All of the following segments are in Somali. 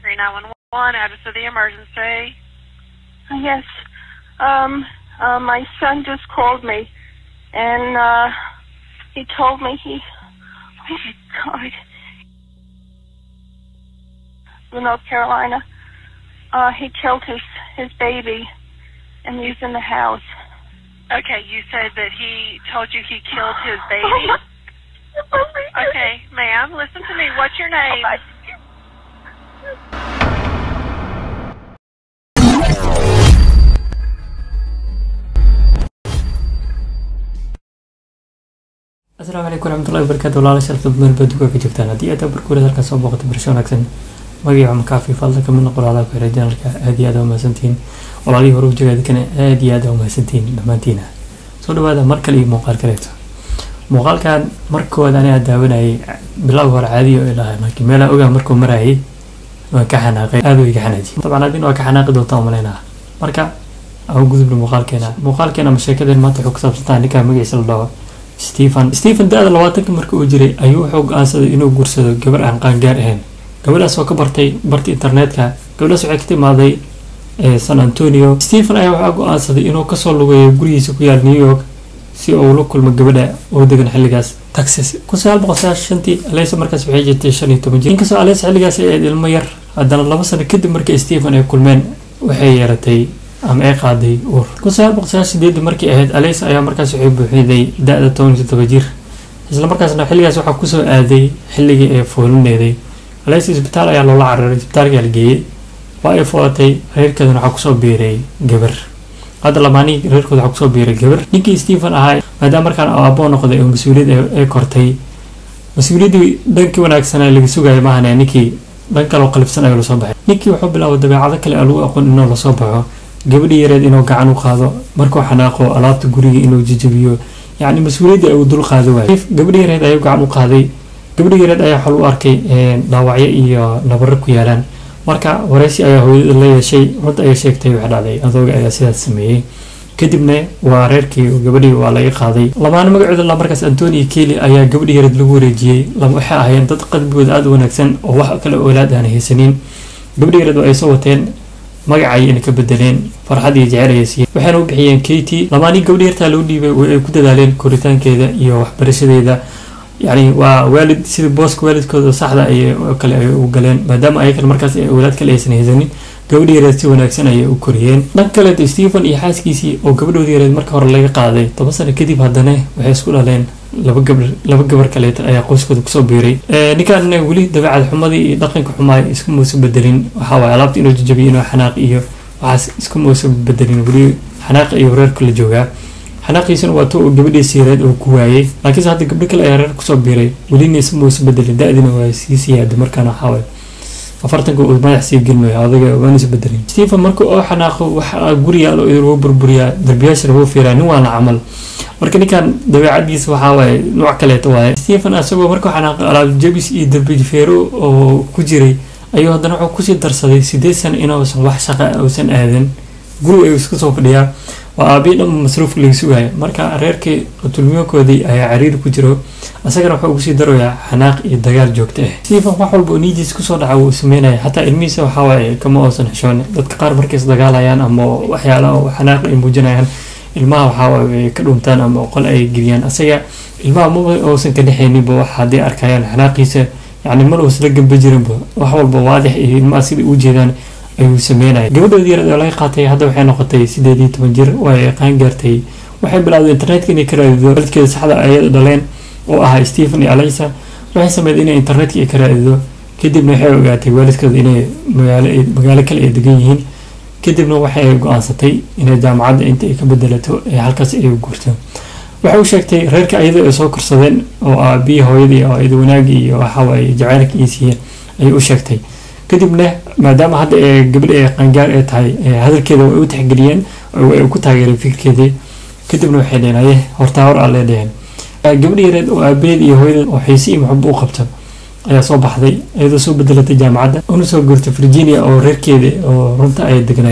Mercury 911, address of the emergency. Yes. Um, uh, my son just called me, and uh, he told me he. Oh my God. North Carolina. Uh, he killed his his baby, and he's in the house. Okay, you said that he told you he killed his baby. Okay, ma'am, listen to me. What's your name? asalaamu calaykum waraxmatullahi wabarakaatu walaala sharafta meel baad duka ka joogtaan haddii aad barkuura halkan soo booqato barasho wanaagsan magaca makaafi fadla kamid noqo walaalaha ku xiray janalka aad iyo aad aa umahadsantihiin walaalihii hore ujeega dadkana aad iyo aad aa umahadsantihiin dhammaantiina soo dhawaada mar kale iyo muuqaal kaleeto muuqaalkan markooda anigaa daawanayay bilowga hore caadiyo ay lahay laakiin meelaa ogaa markuu marayay waan ka xanaaqay aad way iga xanaaji dabcan adin waa ka xanaaqi doontaa umaleynaa marka aan gudubna muuqaalkeena muuqaalkeena ama sheekadeen maanta wuxuu ku saabsantaa ninkaa magaciisa la dhaho stephen stephen da-da labaatanka marka uu jiray ayuu wuxuu go-aansaday inuu guursado gabar aan qaangaar ahayn gabadhaas oo ka bartay barta internetka gabadhaas waxay ka timaaday san antonio stephen ayaa waxaa go-aansaday inuu kasoo lugeeyo gurigiisa ku yaal new york si uu la kulmo gabadha oo degan xilligaas texas kun sagaal boqol sagaashan shantii alesa markaas waxay jirtay shan iyo toban jir inkastoo alesa xilligaas ay ahayd ilmo yar haddana laba sano kadib markii stephen ay kulmeen waxay yeeratay ama ay qaaday uur kun sagaal boqol sagaashan sideedii markii ahayd alesa ayaa markaas waxay buuxiday da-da toban iyo todoba jir isla markaasna xilligaas waxaa kusoo aaday xilligii ay foolineeday alesa isbitaal ayaa loola cararay isbitaalkaa la geeyey waa ay foolatay reerkeedana waxaa kusoo biiray gabar hadda lamaanii reerkooda waxaa kusoo biiray gabar ninkii stephen ahaa maadaama markaan aaboo noqday oo mas-uuliyad ay kortay mas-uuliyaddii dhankii wanaagsanaa laga sugaya maahane ninkii dhan kaloo qalifsan ayuu lasoo baxay ninkii wuxuu bilaabay dabeecado kale aan lagu aqoon inuu lasoo baxo gabadhii yareed inuu gacan u qaado markuu xanaaqo alaabta guriga inuu jijabiyo yacni mas-uuliyaddii ay u dul qaado waay gabadhii yareed ayuu gacan u qaaday gabadhii yareed ayaa xol u arkay dhaawacyo iyo nabaro ku yaalaan marka wareysi ayaa hooyada la yeeshay runta ayay sheegtay wax dhacday adooga ayaa sidaas sameeyey kadibna waa reerkii gabadhii waa laga qaaday lamaana magacooda la markaas antoni keli ayaa gabadhii yareed lagu wareejiyey waxay ahaayeen dad qalbigooda aada u wanaagsan oo wax kale oolaad aan haysanin gabadhii yareed waa ay soo wateen magacay inay ka bedeleen farxad iyo jecel ayay siiyeen waxayna u bixiyeen katy lamaanii gabadhii yartaa loo dhiibay way ay ku dadaaleen koritaankeeda iyo waxbarashadeeda yani waa waalid sida booska waalidkooda saxda ay kale ay u galeen maadaama ayakan markaas awlaad kale aysan haysanin gabadhi yareed si wanaagsan ayay u koriyeen dhan kaleeto stephen iyo xaaskiisii oo gabadhoodii yareed marka hore laga qaaday toban sano kadib haddana waxay isku dhaleen laba gabar laba gabar kaleeta ayaa qoyskooda kusoo biiray ninkaan weli dabeecad xumadii iyo dhaqanka xumaay isku muusa bedelin waxaa waaye alaabta inuu jajabiyo inuu xanaaq iyo waxaas isku muusa bedelin weli xanaaq iyo reerka la joogaa xanaaqiisuna waa to uu gabadhiisi yareed oo ku waayey laakiinse hadda gabdho kale ayaa reer kusoo biiray welina isma uusa bedelin da-dina waa sii siyaada markaana waxaawaay afartanka uu madax sii gelmayo adaga waana is bedelin stephen marka oo xanaaqo waxa guriga alo lagu burburiyaa darbiyaashana wuu fiiraa nin waana camal marka ninkan dabeecadiisa waxaa waaye nooc kaleeta waaye stephen asagoo markuu xanaaqo alaab jabis iyo darbifeero oo ku jiray ayuu haddana wuxuu kusii darsaday sideed sano inuusan wax shaqa uusan aadan guri ayuu iska soo fadhiyaa waa aabii dhan masruufka laga sugaya marka reerkii qatulmiyoonkoodii ayaa cariiri ku jiro isagana wuxuu ugusii daroyaa xanaaq iyo dagaal joogto ah stephen wax walba oo niidiis kusoo dhaca wuu sameynaya xataa ilmihiisa waxawaaye kama oosan xishoon dadka qaar markays dagaalayaan ama waxyaala oo xanaaq ay muujinayaan ilmaha waxawaaye way ka dhuntaan ama qol ay geliyaan isaga ilmaha maba oosan ka dhexeyninba wax hadday arkayaan xanaaqiisa yacni mar uusla gamba jirinba wax walba waadix iyo ilmaha sida u jeedaan ayuu sameynaya gabadhoodii yareed oo laga qaatay hadda waxay noqotay sideed iyo toban jir way qaan gaartay waxay bilowday internetka inay ka raadido waalidkeeda saxda ayada dhaleen oo ahaa stephen iyo alisa waxay sameeyday inay internetka ay ka raadido kadibna waxay ogaatay waalidkooda inay magaalo magaalo kale ay degan yihiin kadibna waxay go-aansatay inay jaamacadda inta ay ka bedelato ee halkaas ay guurto waxay u sheegtay reerka ayada ay soo korsadeen oo ah biyi hooyadii oo ayada wanaagii iyo waxawaaye jacaylka iyo siiyeen ayay u sheegtay kadibna maadaama hadda ee gabadhi ee qaangaar ee tahay hadalkeeda way u tixgeliyeen way ku taageereen fikirkeedii kadibna waxay dheheen aye hortaa hor alle dheheen gabadhi yareed oo aabaheed iyo hooyadeed oo xiise iyo maxubo u qabto ayaa soo baxday iyadoo soo bedelatay jaamacadda una soo guurtay virginia oo reerkeeda oo runta ay degnaayeen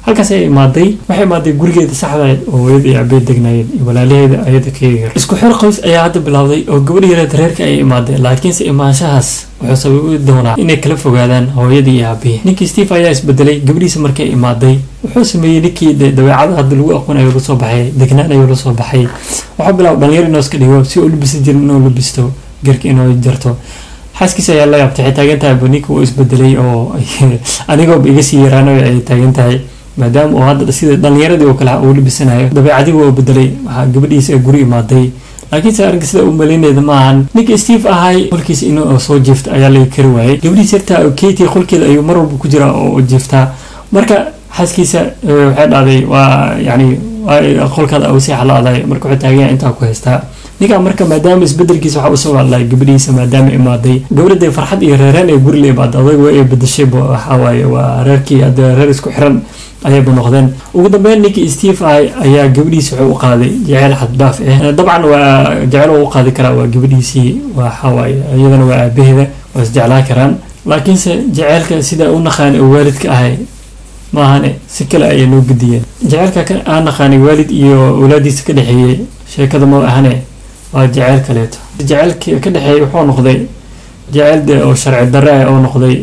halkaas ay imaaday waxay imaaday gurigeeda saxda oo hooyada iyo abeed degnaayeen iyo walaalaheeda ayada ka yar isku xir qoys ayaa hadda bilowday oo gabadh yareed reerka ay imaadeen laakiinse imaanshahaas wuxuu sababi doonaa inay kala fogaadaan hooyadii iyo aabihii ninkii steve ayaa isbedelay gabadhiisa markay imaaday wuxuu sameeyey ninkii dabeecada hadda lagu aqoon ayuu lasoo baxay degnaan ayuu lasoo baxay waxuu bilaaba dhalinyar inuu iska dhigo si uu labisi jirin inuu labisto garka inuu jarto xaaskiisa ayaa la yaabtay waxay taagan tahay ninka uu isbedelay oo anigooba iga sii yaraano ay taagan tahay maadaama uu hadda sida dhalinyaradii oo kale uu labisanayo dabeecadii waa bedelay waxaa gabadhiisa guri imaaday laakiinse arrinka sida uu malinayda ma ahan ninka steve ahay qolkiisa inuu soo jiifta ayaa laga kari waayay gabadhiisa yartaa oo katie qolkeeda ayuu mar walba ku jiraa oo jiiftaa marka xaaskiisa waxay dhahday waa yani qolkaada uu sii xalaaday marka wuxuu taagan yahay intaa ku haystaa ninkaa marka maadaama isbedelkiisa waxa usoo hadlay gabadhiisa maadaama imaaday gabadha farxad iyo reereen ay guri la imaada adag waa ay bedashayba waxawaaye waa reerkii hadda reer isku xiran ayayba noqdeen ugu dambeyn ninkii steve ahay ayaa gabadhiisa wuxuu u qaaday jaceyl xaddaaf ah dabcan waa jecel u qaadi karaa waa gabadhiisii waxawaaye iyadana waa aabaheeda waa isjeclaan karaan laakiinse jaceylka sida u naqaan oo waalidka ahay maahane si kale ayay noo gudiyeen jaceylka aan naqaanay waalid iyo awlaadiisa ka dhexeeyey sheekada ma ahane waa jaceyl kaleeto jaceylka ka dhexeeyay wuxuu noqday jaceyl de oo sharci darre ah oo noqday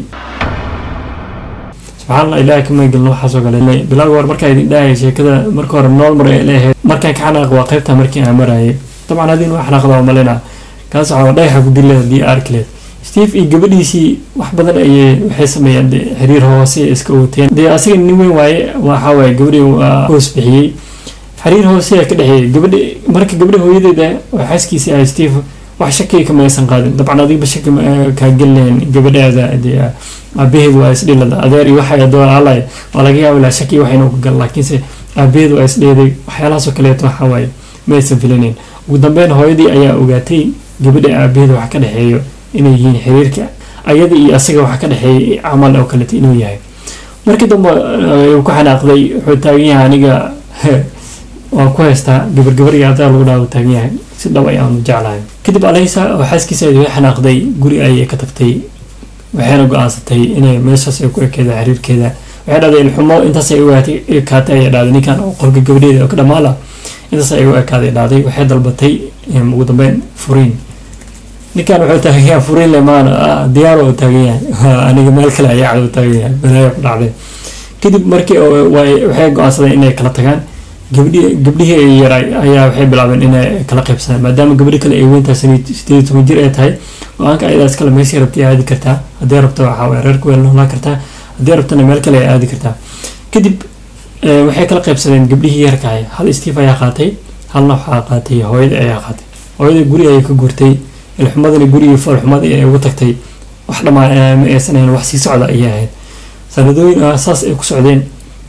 subxaanallah ilaah kama gelin waxaasoo kale bilaaga hore markaa idin dhahaya sheekada marka hore nool mar ay leeyahay markaan ka xanaaq waa qaybta markii aan marayay dabcan hadii waa xanaaqda waa malina kaas waxaa dhagaxa ku dille haddii arkileed steve iyo gabadhiisii wax badan ayay waxay sameeyeen de xiriir hoose iska wateen dee asiga nin weyn waaye waxaa waaye gabadhii waa hoos bixiyey xiriir hoose ka dhexeeyay gabadhi marka gabadhi hooyadeeda oo xaaskiisii ah steve wax shakiga kama aysan qaadin dabcan adiba shaki kaa gelleen gabadhaada dee aabaheed waa isdhilada adeer iyo waxay adoon alay waa laga yaaba ilaa shaki waxayna ku gal laakiinse aabaheed waa isdheeday waxyaalahaasoo kaleeto waxa waaye ma aysan filinayn ugu dambeyn hooyadii ayaa ogaatay gabadha aabaheed wax ka dhexeeyo inay yihiin xiriirka ayada iyo asaga wax ka dhexeeyay camal oo kaleeto inuu yahay markii dambe uu ku xanaaqday wuxuu taagan yahay aniga waan ku haystaa gabar gabar iyo adaa lagu dhaao taagan yahay si dhab ayaanu jeclahay kadib alaysa oo xaaskiisa ay xanaaqday guri ayay ka tagtay waxayna go-aansatay inay meeshaas ay ku ekeeda xiriirkeeda waxay dhahday ilxumo intaas ay u ekaatay ayay dhahday ninkan oo qolka gabadheeda oo ka dhamaala intaas ay u ekaaday dhahday waxay dalbatay ugu dambeyn furiin ninkan wuxuu taagan yahay furiin lemaan diyaar oo taagan yahay aniga meel kale ayaa cad u taagan yahay balaayo ku dhacday kadib markii waxay go-aansadeen inay kala tagaan gabdhi gabdhihii ay yaray ayaa waxay bilaabeen inay kala qaybsadaan maadaama gabdhi kale ay weyntaa sideed toban jir ay tahay go-aanka ayadaas kale meeshii rabtay aadi kartaa haddii rabto waxaa waye reerka weel noolaa kartaa haddii rabtona meel kale ay aadi kartaa kadib waxay kala qaybsadeen gabdhihii yarka ahay hal steve ayaa qaatay halna waxaa qaatay hooyada ayaa qaatay hooyada guri ayay ka guurtay ilxumadana gurigii foolxumadii ay ugu tagtay wax dhammaan ma aysan ahayn wax sii socda ayay ahayd sanadooyin saas ay ku socdeen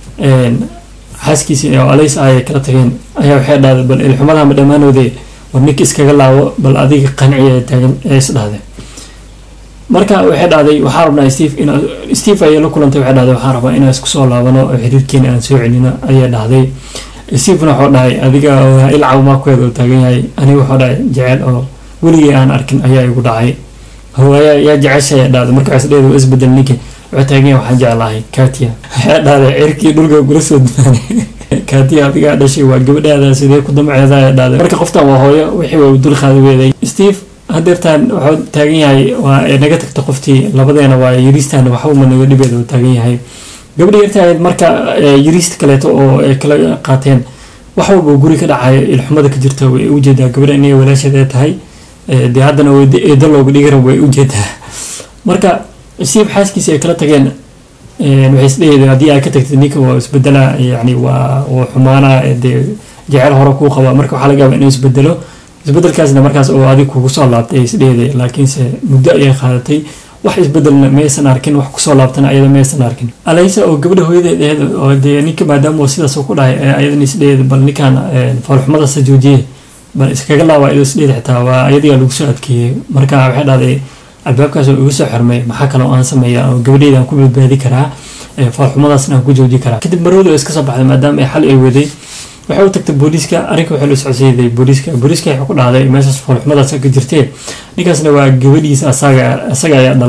xaaskiisii oo alays ay kala tageen ayaa waxay dhahday bal ilxumadahama dhammaanoode war ninka iskaga laabo bal adiga qanciya taagan ee is dhahday marka waxay dhahday waxaa rabnaa steve in steve ayay la kulantay waxay dhahday waxaan rabaa inaan isku soo laabano oo xiriirkeena aan soo celino ayay dhahday stevena wuxuu dhahay adiga ilcaw maakueed oo taagan yahay aniga wuxuu dhahay jecel oo weligii aan arkin ayaa igu dhacay hawaayaa yaa jecesha ayaa dhahday marka waxaas dheeda isbedel ninka wuxuu taagan yahay waxaan jeclahay katia waxay dhahday cirkii dhulka kula soo dumaanay katia adigaa dhashay waa gabadhaada sidee ku damceeda ayaa dhahday marka qoftan waa hooyo wixii waa dul qaadi weeday steve hadeertaan wuxuu taagan yahay waa naga tagta qoftii labadeena waa yariistaan waxbama naga dhibeeda uu taagan yahay gabadha yartahayd marka yariista kaleeto oo ay kala qaateen wax walba guri ka dhacayo ilxumada ka jirta way ujeedaa gabadha inay walaasheed ay tahay dee haddana eedo looga dhigi rabo way ujeedaa marka steve xaaskiisa ay kala tageen waxay isdhehayeen haddii ay ka tagtid ninka waa isbedela yani waa waa xumaana dee jecel hore kuu qabaa marka waxaa laga yaabaa inuu isbedelo isbedelkaasna markaas oo adig kugu soo laabtay isdheeday laakiinse muddo ayay qaadatay wax isbedelna maysan arkin wax kusoo laabtana ayada maysan arkin alaysa oo gabadha hooyadeed aheed oo dee ninka maadaama sidaas ku dhahay ayadan isdheeda bal ninkaan foolxumadaasa joojiye bal iskaga laaba ayadoo isdheeda xitaa waa ayadigaa lagu soo adkeeyey marka waxay dhahday albaabkaas oo igu soo xirmay maxaa kale oo aan sameeya oo gabadheyda aan ku badbaadi karaa foolxumadaasna aan ku jooji karaa kadib marwada oo iska soo baxday maadaama ay xal ay waday waxay u tagtay booliiska arrinka waxay la socodsiiday booliiska booliiska waxay ku dhahday meeshaas foolxumadaas ka jirtee ninkaasna waa gabadhiisa asaga asaga ayaa dhalay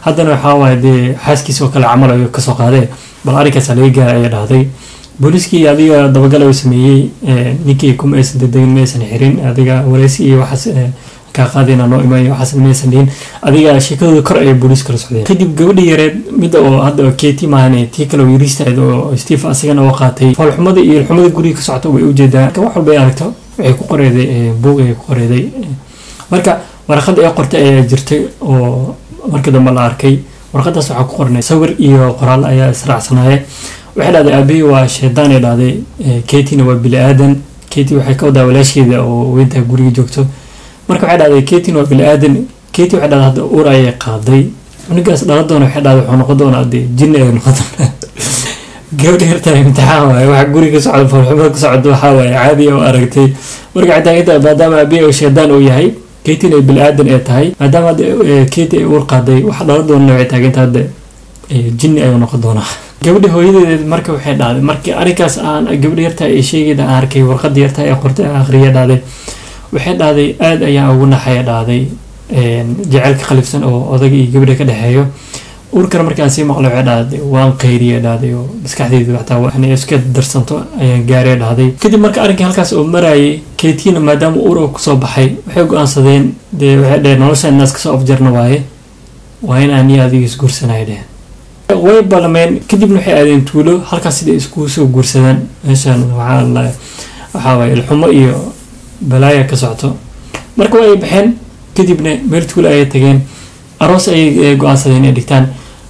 haddana waxaa waaye dee xaaskiisa oo kale camal ayuu kasoo qaadee bal arrinkaasa laga gaara ayaa dhahday booliiskii adiga dabagal ayuu sameeyey ninkii kuma aysan dedegin ma aysan xirin adiga wareysi iyo waxaas kaa qaadayna noo imaan waxaas maysan dhihin adiga sheekadooda kor ayay booliis kala socdeen kadib gabadhii yareed midda oo hadda keti maahane tii kale oo yariistahayd oo steve asagana oo qaatay foolxumada iyo ilxumada guriga ka socota way ujeedaa marka wax walba ay aragto waxay ku qoreeday buug ayay ku qoreeday marka warqad ee qortay ayaa jirtay oo markii dambe la arkay warqadaas waxaa ku qornay sawir iyo qoraal ayaa israacsanaaye waxay dhahday aabihii waa shaydaan ay dhahday ketina waa bili aadan keti waxay ka wadaa walaasheeda oo weyntaha guriga joogto marka waxay dhahday ketin waa bili aadan keti waxay dhahday hadda ur ayay qaaday cunugaas dhala doona waxay dhahday wuxuu noqon doonaa dee jinni ay noqon doonaa gabadha yartaa imtixaan waaye waxa guriga ka socda foolxumada ka socda waxaa waaye caadi oo aragtay marka waxay taagan tahay maadaama aabihii oo shaydaan uu yahay ketin ay bili aadan ay tahay maadaama hadda keti ay ur qaaday waxa dhala doonana waxay taagan tahay hadda jinni ayuu noqon doonaa gabadha hooyadeed marka waxay dhahday markii arrinkaas aan gabadha yartaa ee sheegayda aan arkay warqadda yartaa ee qortay aan akhriya dhahday waxay dhahday aada ayaan ugu naxaya dhahday jaceylka khalifsan oo odaga iyo gabadha ka dhexeeyo urkana markaan sii maqlay waxay dhahday waan qayriya dhahday oo maskaxdeyda waxtaa inay iska darsanto ayaan gaaraya dhahday kadib marka arrinkii halkaas oo marayay keetiina maadaama ur oo kusoo baxay waxay go-aansadeen dee waxay dhaheen nolosha inaas kasoo afjarna waaye waa in aan iyo adiga isguursanaya dheheen way balmeen kadibna waxay aadeen tuulo halkaas sida iskugu soo guursadaan meeshaan waxaa waxaa waaye ilxumo iyo balaaya ka socto marka waa ay baxeen kadibna meel tuulo ayay tageen aroos ayay go-aansadeen inay dhigtaan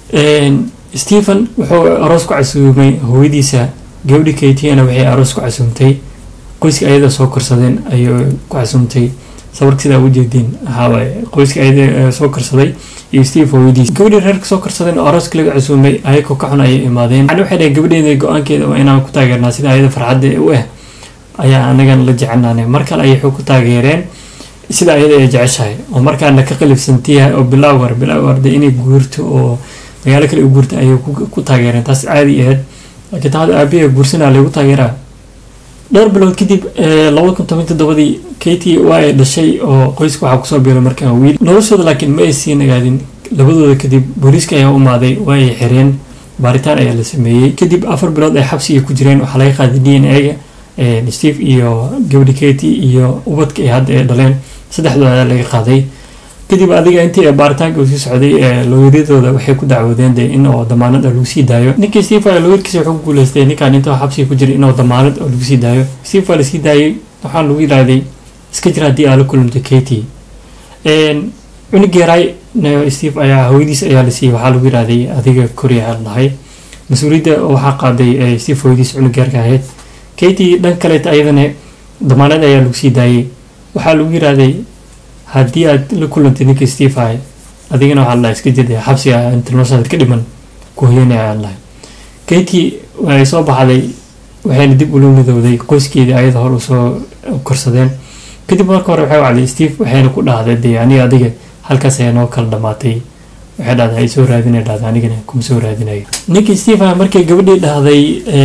stephen wuxuu aroos ku casuumay hooyadiisa gabadhi katiana waxay aroos ku casuumtay qoyska ayada soo korsadeen ayay ku casuumtay sawirka sidaa ujeediin waxawaaye qoyska ayada soo korsaday iyo steve hooyadiis gabadhii reerka soo korsadeen oo arooska laga casuumay ayagoo ka xun ayay imaadeen yani waxay dhaheen gabadheeda go-aankeeda waa inaan ku taageernaa sida ayada farxadda u ah ayaa anagan la jecelnaanay mar kale ayay xog ku taageereen sida ayada ay jeceshahay oo markaana ka qalifsantiyahay oo bilawgar bilawgar de inay guurto oo magaalo kale u guurta ayay ku taageereen taas caadi ahayd laakiin taada aabiha guursanaa lagu taageeraa dhowr bilood kadib labada kun toban toddobadii katie waa ay dhashay oo qoyska waxaa kusoo biiray markaan wiil noloshooda laakiin ma ay sii nagaadin labadooda kadib booliiska ayaa u imaaday waa ay xireen baaritaan ayaa la sameeyey kadib afar bilood ay xabsiga ku jireen waxaa laga qaaday d n a-ga steve iyo gabadhi katie iyo ubadka ay hadda ay dhaleen saddexdooda ayaa laga qaaday kadib adiga intii baaritaanka uu sii socday looyaryadooda waxay ku dacwoodeen dee in oo damaanad lagu sii daayo ninkii steve looyarkiisa wuxuu ku guuleystay ninkaan intuu xabsiga ku jiray inuu damaanad oo lagu sii daayo steve waa lasii daayay waxaa lagu yidhaahday iska jira haddii aa la kulanto katie cunug yaray steve ayaa hooyadiis ayaa la siiyey waxaa lagu yidhaahday adiga koriya dhahay mas-uuliyadda waxaa qaaday steve hooyadiis cunug yarka ahayd katie dhan kaleeta ayadana damaanad ayaa lagu sii daayay waxaa lagu yidhaahday haddii aad la kulantay ninkii steve ahay adigana waxaa lahay iska jirday xabsiga inta noloshaada ka dhiman ku hoyanaya aan lahay katie ay soo baxday waxayna dib ula midowday qoyskeedii ayada hor usoo korsadeen kadib marka hore waxay wacday steve waxayna ku dhahday dee aniga adiga halkaas ayaa noo kala dhamaatay waxay dhahday ay soo raadinay dhahday anigana kuma soo raadinayo ninkii steve ah markay gabadhii dhahday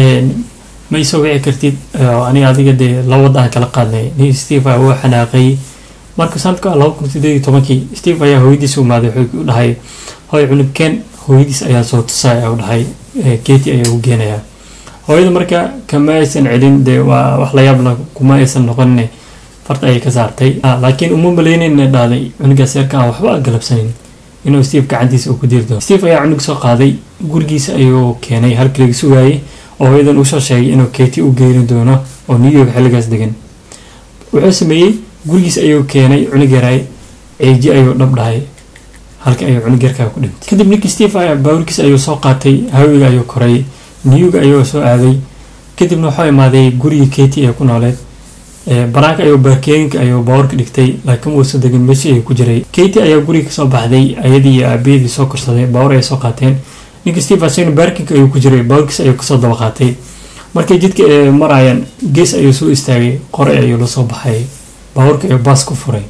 ma isoo wici kartid aniga adiga dee lawada aan kala qaadnay nin steve ah wuu xanaaqay marka sanadka laba kun sideed iyo tobankii steve ayaa hooyadiis u imaaday wuxuu u dhahay hooy cunugkeen hooyadiis ayaa soo tusaya u dhahay keti ayaa u geenayaa hooyada marka kama aysan celin dee waa wax la yaabla kuma aysan noqonin farta ayay ka saartay laakiin uma malaynayna dhahday cunugaas yarka aan waxba galabsanin inuu steve gacantiisa uu ku diri doono steve ayaa cunug soo qaaday gurigiisa ayuu keenay halkii laga sugaayay oo hooyadan usoo sheegay inuu keti u geeni doono oo new york xilligaas degan wuxuu sameeyey gurigiis ayuu keenay cunug yaray ceeji ayuu dhab dhahay halka ayuu cunug yarkaa ku dhintay kadib ninkii steve baawurkiis ayuu soo qaatay hawiga ayuu koray newga ayuu soo aaday kadibna waxuu imaaday gurigii keti ee ku nooleed banaanka ayuu baarkeeninka ayuu baawarka dhigtay laakiin uusan degin meeshii ayuu ku jiray keti ayaa guriga kasoo baxday ayadii iyo aabiyadii soo korsaday baawar ayay soo qaateen ninkii steve asagna baarkinka ayuu ku jiray baawarkiis ayuu kasoo daba qaatay markay jidka marayaan gees ayuu soo istaagay qore ayuu la soo baxay baawarka ayuu baas ku furay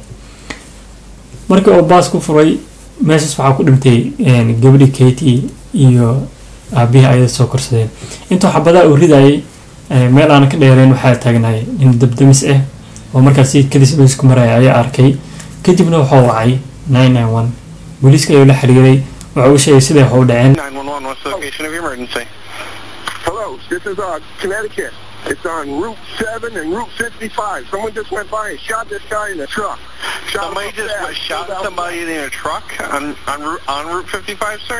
markii uu baas ku furay meeshaas waxaa ku dhintay gabadhi katie iyo aabihii ayada soo korsadeen intuu xabadaa uu ridayay meel aana ka dheereen waxaa taagnahay nin dabdamis ah oo markaasi kadis ku maraya ayaa arkay kadibna wuxuu wacay nine nine one booliiska ayuu la xiriiray waxa uu sheegay siday wax u dhaceen 911, what's the location of your emergency? Hello, this is uh, Connecticut. It's on Route 7 and Route 55. Someone just went by and shot this guy in the truck. Shot him Somebody up just fast, shot pulled out- somebody in a truck on on Route on Route 55, sir.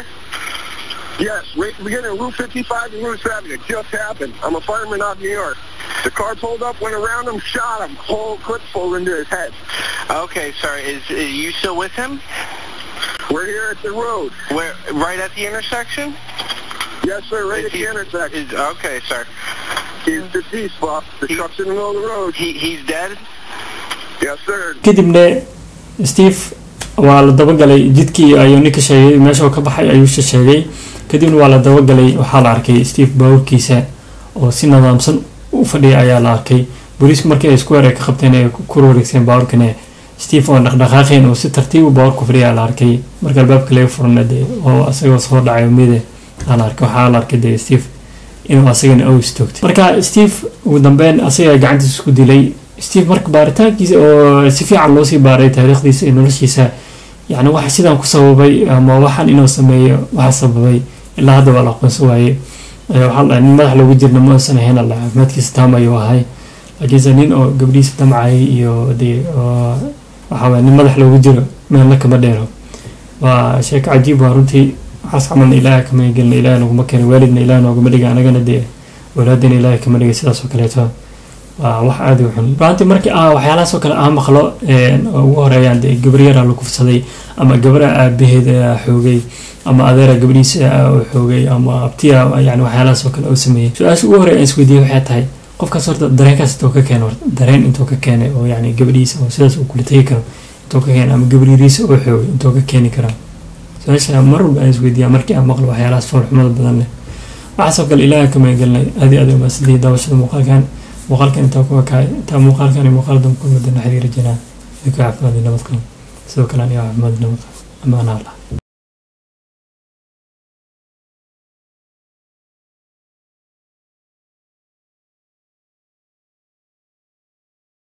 Yes, right at the beginning of Route 55 and Route 7. It just happened. I'm a fireman out of New York. The car pulled up, went around him, shot him. Whole clip full into his head. Okay, sorry. Is, is you still with him? We're here at the road. Where right at the intersection? Yes, sir, right Is at the he- intersection. Is, okay, sir. He's deceased, boss. The He- truck's in the middle of the road. He he's dead. Yes, sir. kadibna steve waa la dabagalay jidkii ayuu ninka sheegay meesha uu ka baxay ayuu she- sheegay kadibna waa la dabagalay waxaa la arkay steve baaburkiisa oo si nidaamsan u fadhiya ayaa la arkay booliisku markii ay isku weer ay ka qabteen ay ku ku wareegsan baaburkana steve oo dhaqdhaqaaqeen oo si tartiib u baaburku fadhiya la arkay marka albaabka laga furana dee oo asagoo soo dhacay mide aa la arkay waxaa la arkay dee steve inuu asagana aw istoogtay marka steve ugu dambeyn asaga gacantiisa isku dilay steve marka baaritaankiisa oo si fiican loo sii baaray taariikhdiisa iyo noloshiisa yani waxa sidaan ku sababay ama waxaan inuu sameeyo waxa sababay ilaa hadda waa la aqoonsan waaye Eh, waxaa la dhahay nin madax loogu jirna ma uusan ahayn alla caafimaadkiisa taam ayuu ahay laakiinse nin oo gabdhihiisa damcayay iyo dee oo waxaa waye nin madax loogu jiro meelna kama dheero waa sheeko cajiib waa runtii waxaas camalna ilaaha kama gelina ilaaha naguma keena waalidna ilaaha nooguma dhiga anagana dee walaadina ilaaha kama dhiga sidaas oo kaleeto waa wax aada u xun runtii markii ah waxyaalahaas oo kale ah maqlo een, oo ugu horeeyaan dee gabar yaraa la kufsaday ama gabara aabaheed ah xoogay ama adeera gabadhiisa ah oo xoogay ama abtiya yani waxyaalahaas oo kale oo sameeyey su-aasha ugu horeeya aan isweydiiyey waxay tahay qofkaas horta dareenkaas intuu ka keenay horta dareen intuu ka keenay oo yani gabadhiisa oo sidaas uu kula tegi karo intuu ka keenay ama gabadhiisa oo xoogay intuu ka keeni karaa su-aasha mar walba aan isweydiiyaa markii aan maqlo waxyaalahaas foolxumada badan leh waxaasoo kale ilaaha kama gelinay aad iyo aad u mahadsantihiin daawashada muuqaalkan muuqaalkan intaa kuwa kaay intaa muuqaalkan iyo muuqaal dambe kulmadana xiriir rajinaa idinku caafimaad iyo nabad qaban sidoo kale aniga caafimaad iyo nabad qaban amaana allah